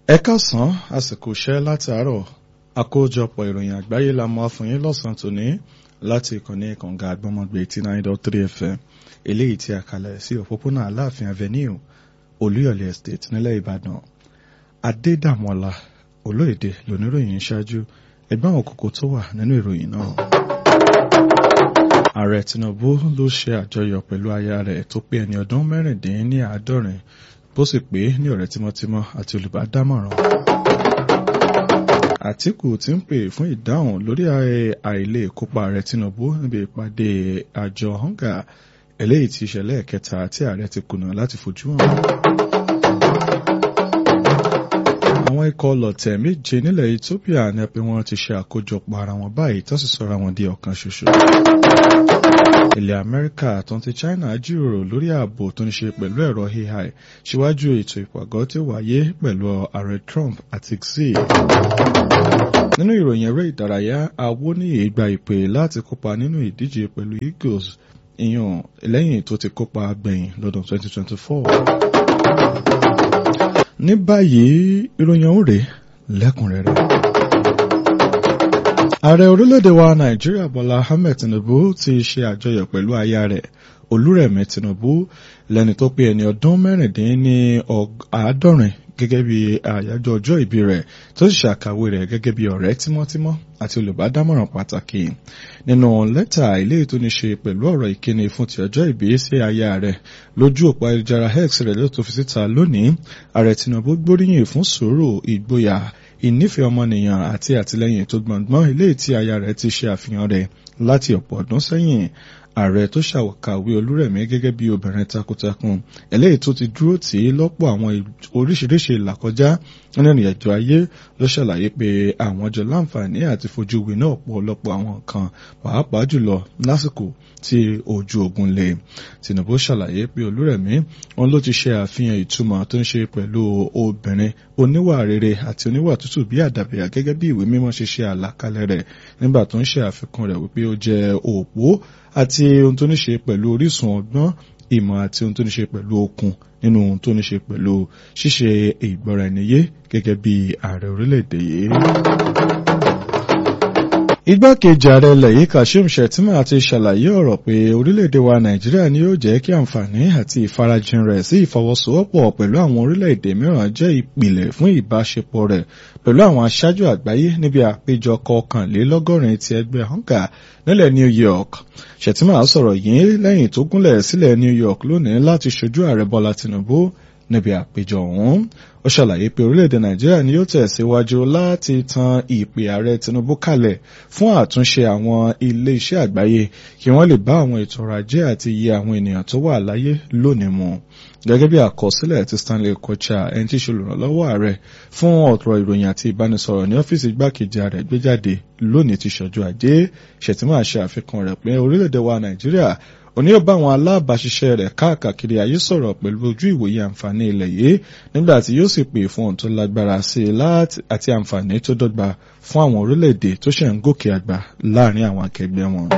ẹ káàsán àsìkò iṣẹ́ láti àárọ̀ àkójọpọ̀ ìròyìn àgbáyé la mú fún yín lọ́sàn-án tòní láti ìkànnì kànga àgbọ́mọgbé eighty nine dot three fm eléyìí tí a kalẹ̀ sí òpópónà aláàfin avenue olúyọ̀lé estate nílẹ̀ ìbàdàn adédàmọ́lá olóyèdè lóníròyìn ṣáájú ẹgbẹ́ àwọn kókó tó wà nínú ìròyìn náà. ààrẹ tinubu ló ṣe àjọyọ̀ pẹ̀lú aya rẹ̀ tó pé ẹni ọdún mẹ́rìndínláàádọ́rin bó sì pé ní ọ̀rẹ́ tímọ́tímọ́ àti olùbádámọ̀ràn. àtìkù ti ń pè fún ìdáhùn lórí àìlè kópa ààrẹ tinubu níbi ìpàdé àjọ hanga eléyìí ti ṣẹlẹ̀ kẹta tí ààrẹ ti kùnà láti fojú hàn. àwọn ikọ̀ ọlọ̀tẹ̀ méje nílẹ̀ ethiopia ní pé wọ́n ti ṣe àkójọpọ̀ ara wọn báyìí tó sì sọra wọn di ọ̀kan ṣoṣo. ilẹ̀ amẹ́ríkà tó ń ti china jíròrò lórí ààbò tó ní ṣe pẹ̀lú ẹ̀rọ ai síwájú ètò ìpàgọ́ tí ó wáyé pẹ̀lú ààrẹ trump àti xi. nínú ìròyìn eré ìdárayá awoniyi gba ìpè láti kópa nínú ìdíje pẹ̀lú eagles ìyàn lẹ́yìn tó ti kópa gbẹ̀yìn lọ́dún 2024 ní báyìí ìròyìn ọ̀hún rèé lẹ́kùnrẹ́rẹ́. ààrẹ orílẹ̀-èdè wa nàìjíríà bọ́lá ahmed tinubu ti ṣe àjọyọ̀ pẹ̀lú aya rẹ̀ olúrẹ̀mí tinubu lẹ́ni tó pé ẹni ọdún mẹ́rìndínní àádọ́rin gẹ́gẹ́ bí àyájọ́ ọjọ́ ìbí rẹ̀ tó sì ṣàkàwé rẹ̀ gẹ́gẹ́ bí ọ̀rẹ́ tímọ́tímọ́ àti olùbádámọ̀ràn pàtàkì nínú lẹ́tà ilé tó ní ṣe pẹ̀lú ọ̀rọ̀ ìkíni fún ti ọjọ́ ìbí sí aya rẹ̀ lójú òpó ayélujára x rẹ̀ ló tó fi síta lónìí ààrẹ tinubu gbóríyìn fún sùúrù ìgboyà ìnífẹ̀ẹ́ ọmọnìyàn àti àtìlẹ́yìn tó gbọ̀ngbọ́n ilé tí aya rẹ̀ ti ṣe àfihàn rẹ̀ láti ọ̀pọ̀ ọdún sẹ́yìn ààrẹ tó ṣàwàkàwé olúrẹ̀mí gẹ́gẹ́ bí obìnrin takuntakun eléyìí tó ti dúró tì í lọ́pọ̀ àwọn oríṣiríṣi ìlàkọjá nínú ìrìnàjò ayé ló ṣàlàyé pé àwọn jọ láǹfààní àti fojú winá ọ̀pọ̀lọpọ̀ àwọn nǹkan pàápàá jùlọ lásìkò tí ojú ogun le tinubu ṣàlàyé pé olúrẹ̀mí wọn ló ti ṣe àfihàn ìtumọ̀ tó ń ṣe pẹ̀lú obìnrin oníwà rere àti oníwà tútù bí àdàbíyà gẹ́gẹ́ bí ìwé mímọ́ ṣe ṣe àlàkalẹ̀ rẹ̀ nígbà tó ń ṣe àfikún rẹ̀ wípé ó jẹ́ òpó àti ohun tó ní ṣe pẹ̀lú orísun ọgbọ́n ìmọ̀ àti ohun tó ní ṣe pẹ̀lú okun nínú ohun tó ní ṣe pẹ̀lú ṣíṣe ìgbọ́ra ẹniyé gẹ́gẹ́ bí ààrẹ orílẹ̀-èdè yìí. Igbákejì ààrẹ ilẹ̀ yìí Kashim Shettima ti ṣàlàyé ọ̀rọ̀ pé orílẹ̀-èdè wa Nàìjíríà ni yóò jẹ́ kí àǹfààní àti ìfarajìn rẹ̀ sí ìfọwọ́sowọ́pọ̀ pẹ̀lú àwọn orílẹ̀-èdè mìíràn jẹ́ ìpìlẹ̀ fún ìbáṣepọ̀ rẹ̀ pẹ̀lú àwọn aṣáájú àgbáyé níbi àpéjọ kọkànlélọ́gọ́rin ti ẹgbẹ́ hanga nílẹ̀ New York. Shettima sọ̀rọ̀ yìí lẹ́yìn tó gúnlẹ̀ sílẹ̀ New York lónìí láti ṣojú ààrẹ Bọ́lá Tinubu níbi àpéjọ ọ̀hún ó ṣàlàyé pé orílẹ̀-èdè nàìjíríà ni yóò tẹ̀síwájú láti tan ìpè ààrẹ tinubu kalẹ̀ fún àtúnṣe àwọn ilé-iṣẹ́ àgbáyé kí wọ́n lè bá àwọn ètò ọrọ̀ ajé àti iye àwọn ènìyàn tó wà láyé lónìí mu gẹ́gẹ́ bí àkọsílẹ̀ ti stanley kocha ẹni tí í ṣe olùrànlọ́wọ́ ààrẹ fún ọ̀rọ̀ ìròyìn àti ìbánisọ̀rọ̀ ní ọ́fíìsì igbákejì ààrẹ gbé jáde lónìí ti ṣọjọ́ ajé ṣètìmọ́ àṣẹ àfikún rẹ̀ pé orílẹ̀-èdè wa nàìjíríà òní yóò bá àwọn alábàáṣiṣẹ́ rẹ̀ káàkiri ayé sọ̀rọ̀ pẹ̀lú ojú ìwòye àǹfààní ilẹ̀ yìí nígbà tí yóò sì pè fún ohun tó lágbára sí i àti àǹfààní tó dọ́gba fún àwọn orílẹ̀-èdè tó ṣẹ̀ ń gòkè àgbà láàrin àwọn akẹgbẹ́ wọn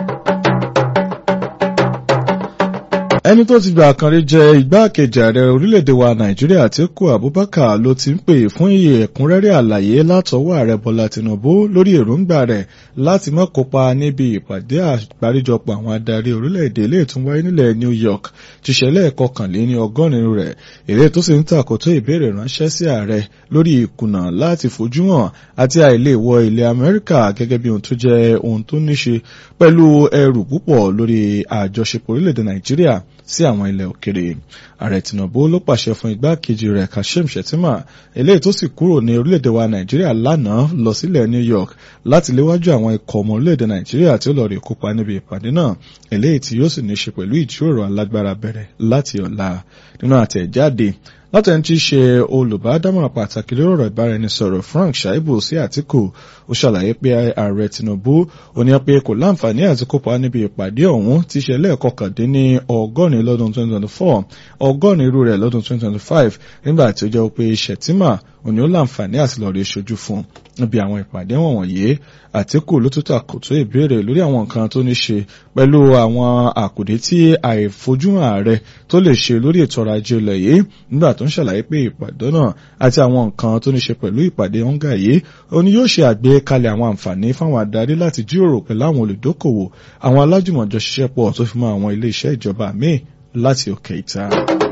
ẹni tó ti gbà kan rí jẹ igbákejì ààrẹ orílẹ̀-èdè wa nàìjíríà Àtíkù Abubakar ló ti ń pè fún iye ẹ̀kúnrẹ́rẹ́ àlàyé látọwọ́ ààrẹ Bọ́lá Tinubu lórí èròǹgbà rẹ̀ láti má kópa níbi ìpàdé àgbáríjọpọ̀ àwọn adarí orílẹ̀-èdè ilé ìtún wáyé nílẹ̀ New York ti ṣẹlẹ̀ kọkànléní ọgọ́rin rẹ̀ èrè tó sì ń tàkótó ìbéèrè ránṣẹ́ sí ààrẹ lórí ìkùnà láti fojú hàn àti àìlè wọ ilẹ̀ Amẹ́ríkà gẹ́gẹ́ bí ohun tó jẹ́ ohun tó níṣe pẹ̀lú ẹrù púpọ̀ lórí àjọṣepọ̀ orílẹ̀-èdè Nàìjíríà sí àwọn ilẹ̀ òkèrè ààrẹ Tinubu ló pàṣẹ fún igbákejì rẹ̀ Kashim Shettima eléyìí tó sì kúrò ní orílẹ̀-èdè wa Nàìjíríà lánàá lọ sílẹ̀ New York láti léwájú àwọn ikọ̀ ọmọ orílẹ̀-èdè Nàìjíríà tí ó lọ rí kópa níbi ìpàdé náà eléyìí tí yóò sì ní ṣe pẹ̀lú ìjíròrò alágbára bẹ̀rẹ̀ láti ọ̀la nínú àtẹ̀jáde látẹni tí í ṣe olùbádámọ̀ràn pàtàkì lórí ọ̀rọ̀ ìbáraẹnisọ̀rọ̀ Frank Shaibu sí Àtíkù ó ṣàlàyé pé ààrẹ Tinubu ó ní pé kò láǹfààní àti kópa níbi ìpàdé ọ̀hún tí ṣe lẹ́ẹ̀kọkàndínní ọgọ́rin lọ́dún 2024 ọgọ́rin irú rẹ̀ lọ́dún 2025 nígbà tí ó jẹ́ pé Shettima òní ó láǹfààní àti lọ́ọ̀rẹ́ ṣojú fún níbi àwọn ìpàdé wọ̀nyí àtìkù ló tún tàkòtò ìbéèrè lórí àwọn nǹkan tó ní ṣe pẹ̀lú àwọn àkùdé tí àìfojúhàn ààrẹ tó lè ṣe lórí ètò ọrọ̀ ajé ilẹ̀ yìí nígbà tó ń ṣàlàyé pé ìpàdé náà àti àwọn nǹkan tó ní ṣe pẹ̀lú ìpàdé ọ̀ǹgà yìí òní yóò ṣe àgbékalẹ̀ àwọn àǹfààní fáwọn adarí láti jíròrò pẹ̀lú àwọn olùdókòwò àwọn alájùmọ̀jọ ṣiṣẹ́ pọ̀ tó fi mọ́ àwọn ilé iṣẹ́ ìjọba míì láti òkè ìta.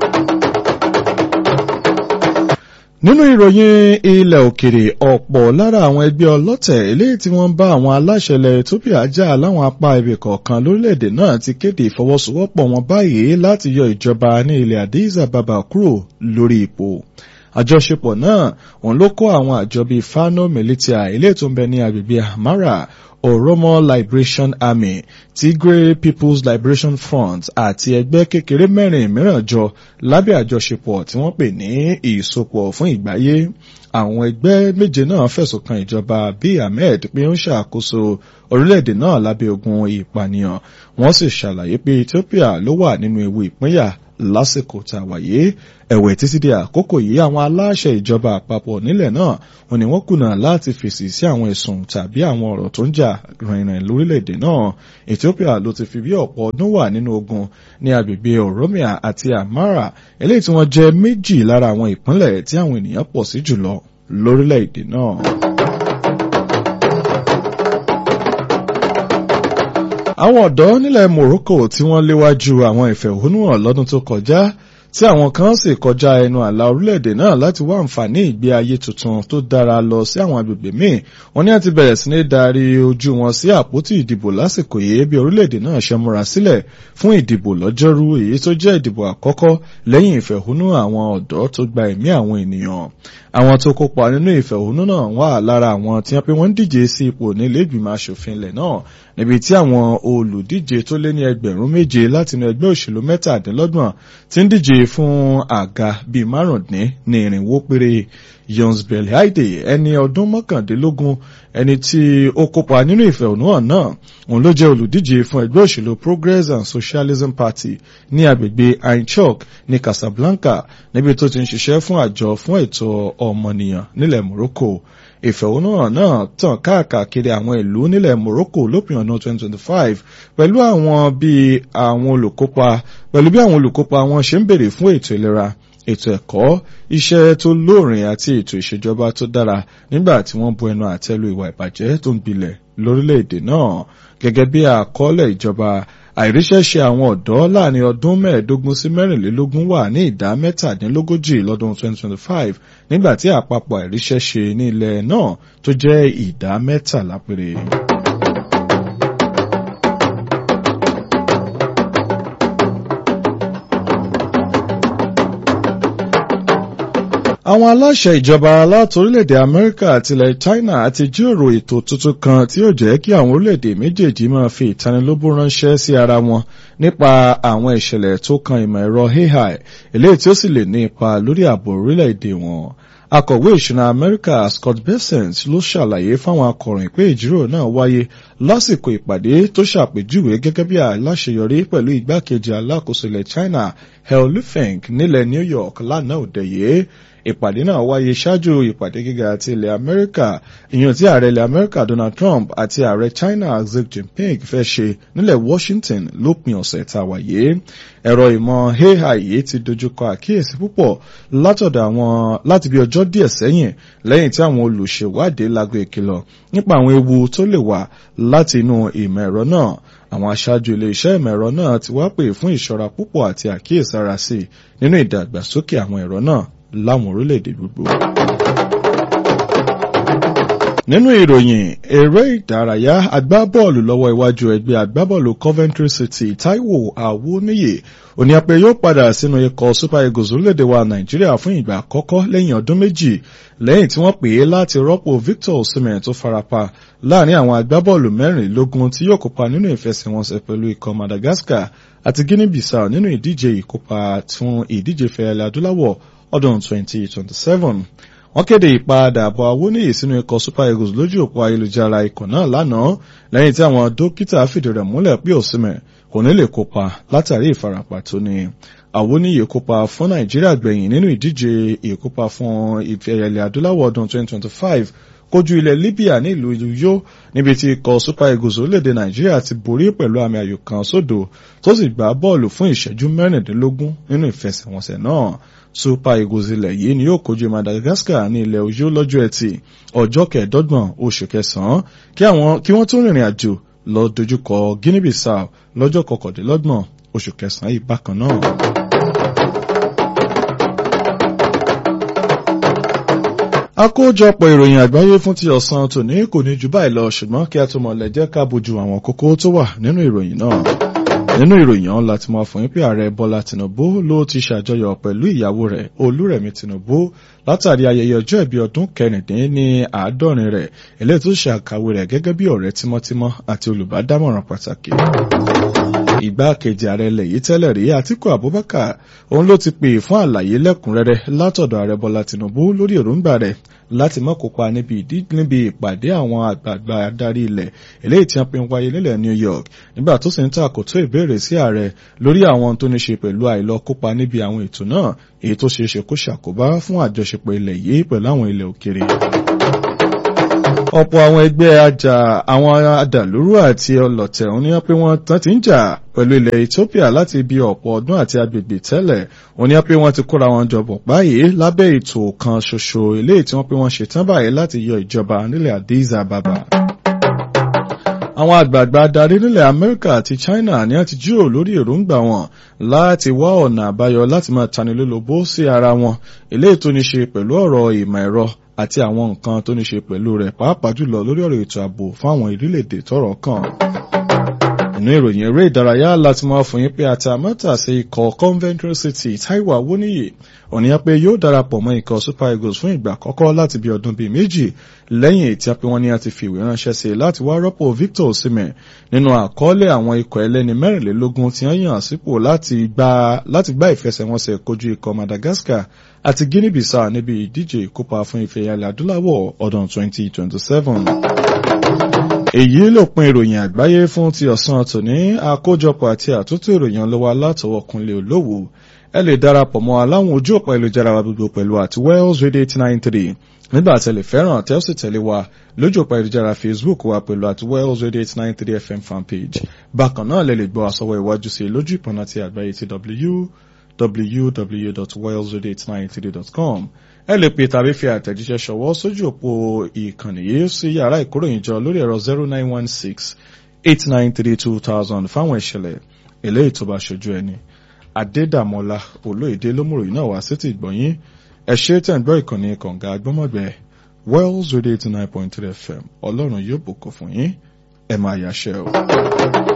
nínú ìròyìn ilẹ̀ òkèrè ọ̀pọ̀ lára àwọn ẹgbẹ́ ọlọ́tẹ̀ eléyìí tí wọ́n ń bá àwọn aláṣẹ ilẹ̀ Ethiopia jà láwọn apá ibì kọ̀ọ̀kan lórílẹ̀‐èdè náà ti kéde ìfọwọ́sowọ́pọ̀ wọn báyìí láti yọ ìjọba ní ilẹ̀ Addis Ababa kúrò lórí ipò àjọṣepọ̀ náà òun ló kó àwọn àjọ bíi Fano Militia eléyìí tó ń bẹ ní agbègbè Amara Oromo Liberation Army Tigray People's Liberation Front àti ẹgbẹ́ kékeré mẹ́rin mìíràn jọ lábẹ́ àjọṣepọ̀ tí wọ́n pè ní ìsopọ̀ fún ìgbáyé àwọn ẹgbẹ́ méje náà fẹ̀sùn kan ìjọba Abiy Ahmed pé ó ń ṣàkóso orílẹ̀-èdè náà lábẹ́ ogun ìpànìyàn wọ́n sì ṣàlàyé pé Ethiopia ló wà nínú ewu ìpínyà lásìkò tá a wáyé ẹ̀wẹ̀ títí di àkókò yìí àwọn aláṣẹ ìjọba àpapọ̀ nílẹ̀ náà wọ́n ní wọ́n kùnà láti fèsì sí àwọn ẹ̀sùn tàbí àwọn ọ̀rọ̀ tó ń jà rìnrìn lórílẹ̀‐èdè náà Ethiopia ló ti fi bí ọ̀pọ̀ ọdún wà nínú ogun ní agbègbè Oromia àti Amara eléyìí tí wọ́n jẹ́ méjì lára àwọn ìpínlẹ̀ tí àwọn ènìyàn pọ̀ sí jùlọ lórílẹ̀‐èdè náà. àwọn ọ̀dọ́ nílẹ̀ Morocco tí wọ́n léwájú àwọn ìfẹ̀hónúhàn lọ́dún tó kọjá tí àwọn kan sì kọjá ẹnu àlà orílẹ̀-èdè náà láti wá àǹfààní ìgbé ayé tuntun tó dára lọ sí àwọn agbègbè míì wọ́n ní àti bẹ̀rẹ̀ sí ní darí ojú wọn sí àpótí ìdìbò lásìkò yìí bí orílẹ̀-èdè náà ṣe múra sílẹ̀ fún ìdìbò lọ́jọ́rú èyí tó jẹ́ ìdìbò àkọ́kọ́ lẹ́yìn ìfẹ̀hónú àwọn ọ̀dọ́ tó gba ẹ̀mí àwọn ènìyàn àwọn tó kópa nínú ìfẹ̀hónú náà wà lára àwọn tí wọ́n pé wọ́n ń díje sí ipò nílé ìgbìmọ̀ asòfin ilẹ̀ náà níbi tí àwọn olùdíje tó lé ní ẹgbẹ̀rún méje látinú ẹgbẹ́ òṣèlú mẹ́tàdínlọ́gbọ̀n ti ń díje fún àga bíi márùndín ní irinwó péré Yons Belhaide ẹni ọdún mọ́kàndínlógún ẹni tí ó kópa nínú ìfẹ̀hónúhàn náà òun ló jẹ́ olùdíje fún ẹgbẹ́ òṣèlú Progress and Socialism Party ní agbègbè Ainchok ní Casablanca níbi tó ti ń ṣiṣẹ́ fún àjọ fún ẹ̀tọ́ ọmọnìyàn nílẹ̀ Morocco ìfẹ̀hónúhàn náà tàn káàkiri àwọn ìlú nílẹ̀ Morocco lópin ọdún 2025 pẹ̀lú àwọn bí àwọn olùkópa pẹ̀lú bí àwọn olùkópa wọn ṣe ń béèrè fún ètò ìlera ètò ẹ̀kọ́ iṣẹ́ tó lóòrìn àti ètò ìṣèjọba tó dára nígbà tí wọ́n bu ẹnu àtẹ́lu ìwà ìbàjẹ́ tó ń gbilẹ̀ lórílẹ̀‐èdè náà gẹ́gẹ́ bí àkọọ́lẹ̀ ìjọba àìríṣẹ́ṣe àwọn ọ̀dọ́ láàrin ọdún mẹ́ẹ̀ẹ́dógún sí mẹ́rìnlélógún wà ní ìdá mẹ́tàdínlógójì lọ́dún 2025 nígbà tí àpapọ̀ àìríṣẹ́ṣe ní ilẹ̀ náà tó jẹ́ ìdá mẹ́tàlá péré. àwọn aláṣẹ ìjọba alátorílẹ̀-èdè amẹ́ríkà àti ilẹ̀ china ti jíròrò ètò tuntun kan tí yóò jẹ́ kí àwọn orílẹ̀-èdè méjèèjì máa fi ìtanilóbó ránṣẹ́ sí ara wọn nípa àwọn ìṣẹ̀lẹ̀ tó kan ìmọ̀ ẹ̀rọ ai eléyìí tí ó sì lè ní ipa lórí ààbò orílẹ̀-èdè wọn akọ̀wé ìṣúná amẹ́ríkà scott bessent ló ṣàlàyé fáwọn akọ̀ròyìn pé ìjíròrò náà wáyé lásìkò ìpàdé tó ṣàpèjúwe gẹ́gẹ́ bí aláṣeyọrí pẹ̀lú igbákejì alákòóso ilẹ̀ china hel lufeng nílẹ̀ new york lánàá òde yìí ìpàdé náà wáyé ṣáájú ìpàdé gíga ti ilẹ̀ amẹ́ríkà ìyàn tí ààrẹ ilẹ̀ amẹ́ríkà donald trump àti ààrẹ china xi jinping fẹ́ ṣe nílẹ̀ washington lópin ọ̀sẹ̀ tá a wáyé ẹ̀rọ ìmọ̀ ai yìí ti dojúkọ àkíyèsí púpọ̀ látọ̀dọ̀ àwọn láti bí ọjọ́ díẹ̀ sẹ́yìn lẹ́yìn tí àwọn olùṣèwádìí lago ìkìlọ̀ nípa àwọn ewu tó lè wà láti inú ìmọ̀ ẹ̀rọ náà àwọn aṣáájú ilé-iṣẹ́ ìmọ̀ ẹ̀rọ náà ti wá pè fún ìṣọ́ra púpọ̀ àti àkíyèsára sí nínú ìdàgbàsókè àwọn ẹ̀rọ náà láwọn orílẹ̀-èdè gbogbo. nínú ìròyìn eré ìdárayá agbábọ́ọ̀lù lọ́wọ́ iwájú ẹgbẹ́ agbábọ́ọ̀lù Coventry City Taiwo Awoniyi oníyàpẹ yóò padà sínú ikọ̀ Super Eagles orílẹ̀-èdè wa Nàìjíríà fún ìgbà àkọ́kọ́ lẹ́yìn ọdún méjì lẹ́yìn tí wọ́n pè é láti rọ́pò Victor Osimhen tó farapa láàrin àwọn agbábọ́ọ̀lù mẹ́rìnlélógún tí yóò kópa nínú ìfẹsẹ̀wọnsẹ̀ pẹ̀lú ikọ̀ Madagascar àti Guinea-Bissau nínú ìdíje ìkópa fún ìdíje fẹ̀yẹ̀lẹ̀ adúláwọ̀ ọdún 2027 wọ́n kéde ìpadàbọ̀ Awoniyi sínú ikọ̀ Super Eagles lójú òpó ayélujára ikọ̀ náà lánàá lẹ́yìn tí àwọn dókítà fìdí rẹ̀ múlẹ̀ pé Osimhen kò kò ní lè kópa látàrí ìfarapa tó ní àwọníyè kópa fún nàìjíríà gbẹ̀yìn nínú ìdíje ìkópa fún ìfẹ̀yẹlẹ̀ adúláwọ̀ ọdún 2025 kojú ilẹ̀ libya ní ìlú yó níbi tí ikọ̀ super eagles orílẹ̀-èdè nàìjíríà ti borí pẹ̀lú àmì ayò kan sódò tó sì gbá bọ́ọ̀lù fún ìṣẹ́jú mẹ́rìndínlógún nínú ìfẹsẹ̀wọnsẹ̀ náà super eagles ilẹ̀ yìí ni yóò kojú madagascar ní ilẹ̀ Ọ̀yọ́ lọ́jọ́ ẹtì ọjọ́ kẹẹ̀ẹ́dọ́gbọ̀n oṣù kẹsàn-án kí wọ́n tún rìnrìn àjò lọ dojúkọ guinea bissau lọ́jọ́ kọkàndínlọ́gbọ̀n oṣù kẹsàn-án yìí bákan náà. àkójọpọ̀ ìròyìn àgbáyé fún ti ọ̀sán tòní kò ní jù báyìí lọ ṣùgbọ́n kí a tó mọ̀ lẹ́jẹ́ ká bójú àwọn kókó tó wà nínú ìròyìn náà nínú ìròyìn ọ̀hún láti máa fún yín pé ààrẹ bọ́lá tìǹbù ló ti ṣàjọyọ̀ pẹ̀lú ìyàwó rẹ̀ olúrẹ̀mí tìǹbù látàrí ayẹyẹ ọjọ́ ìbí ọdún kẹrìndín ní àádọ́rin rẹ̀ eléyìí tó ṣe àkàwé rẹ̀ gẹ́gẹ́ bí ọ̀rẹ́ tímọ́tímọ́ àti olùbádámọ̀ràn pàtàkì ìgbákejì ààrẹ ilẹ̀ yìí tẹ́lẹ̀ rí àtíkù abubakar òun ló ti pè fún àlàyé lẹ́kùnrẹ́rẹ́ látọ̀dọ̀ ààrẹ bọ́lá tìǹbù lórí èròǹgbà rẹ̀ láti má kópa níbi ìpàdé àwọn àgbààgbà adarí ilẹ̀ eléyìí tí wọ́n pe ń wáyé nílẹ̀ New York nígbà tó sì ń tàkótó ìbéèrè sí ààrẹ lórí àwọn tó ní ṣe pẹ̀lú àìlọ kópa níbi àwọn ètò náà èyí tó ṣeé ṣe kó ṣàkóbá fún àjọṣepọ̀ ilẹ̀ yìí pẹ̀lú àwọn ilẹ̀ òkèrè ọ̀pọ̀ àwọn ẹgbẹ́ ajá àwọn adàlúrú àti ọlọ̀tẹ̀ òun ni wọ́n pé wọ́n tán ti ń jà pẹ̀lú ilẹ̀ Ethiopia láti ibi ọ̀pọ̀ ọdún àti agbègbè tẹ́lẹ̀ òun ni wọ́n pé wọ́n ti kóra wọn jọbọ̀ báyìí lábẹ́ ètò kan ṣoṣo eléyìí tí wọ́n pé wọ́n ṣetán báyìí láti yọ ìjọba nílẹ̀ Addis Ababa àwọn àgbààgbà adarí nílẹ̀ Amẹ́ríkà àti China ni a ti jíròrò lórí èròǹgbà wọn láti wá ọ̀nà àbáyọ láti máa tanilólobó sí ara wọn eléyìí tó ní ṣe pẹ̀lú ọ̀rọ̀ ìmọ̀ ẹ̀rọ àti àwọn nǹkan tó ní ṣe pẹ̀lú rẹ̀ pàápàá jùlọ lórí ọ̀rọ̀ ètò ààbò fún àwọn orílẹ̀-èdè tọ́rọ̀ kàn. inú ìròyìn eré ìdárayá láti máa fún yín pé àtàmọ́tà sí ikọ̀ Coventry City Taiwo Awoniyi òníyàn pé yóò darapọ̀ mọ́ ikọ̀ Super Eagles fún ìgbà àkọ́kọ́ láti bí ọdún bíi méjì lẹ́yìn tí a pé wọ́n ní a ti fi ìwé ránṣẹ́ sí láti wá rọ́pò Victor Osimhen nínú àkọọ́lẹ̀ àwọn ikọ̀ ẹlẹ́ni mẹ́rìnlélógún tí wọ́n yàn sípò láti gbá ìfẹsẹ̀wọnsẹ̀ kojú ikọ̀ Madagascar àti Guinea Bissau níbi ìdíje ìkópa fún ife ìyàlẹ̀ adúláwọ̀ ọdún 2027 èyí ló pin ìròyìn àgbáyé fún ti ọ̀sán tòní àkójọpọ̀ àti àtúntò ìròyìn ọlọ́wọ́ látọwọ́kunlé olówó ẹ lè darapọ̀ mọ́ aláwọn ojú ọ̀pọ̀ ìlújára wa gbogbo pẹ̀lú àti Wells Radio eight nine three nígbà tẹ̀lé fẹ́ràn tẹ́ ó sì tẹ̀lé wa lójú ọ̀pọ̀ ìlújára Facebook wa pẹ̀lú àti Wells Radio eight nine three FM fanpage bákan náà lè lè gbọ́ àsọwọ́ ìwájú sí lójú ìpọ̀nà ti àgbáyé ti www.wellsradio893.com ẹ lè pè tàbí fi àtẹ̀jíṣẹ́ ṣọwọ́ sójú òpó ìkànnì yìí sí yàrá ìkóròyìnjọ lórí ẹ̀rọ zero nine one six eight nine three two thousand fáwọn ìṣẹ̀lẹ̀ eléyìí tó bá ṣojú ẹni. Adédàmọ́lá olóyèdè lómùròyìn náà wá sétí ìgbọ̀nyín ẹ ṣe tẹ̀ ń gbọ́ ìkànnì kànga agbọ́mọ̀gbẹ́ Wells Radio eighty nine point three FM ọlọ́run yóò bùkún fún yín ẹ máa yàṣẹ́ o.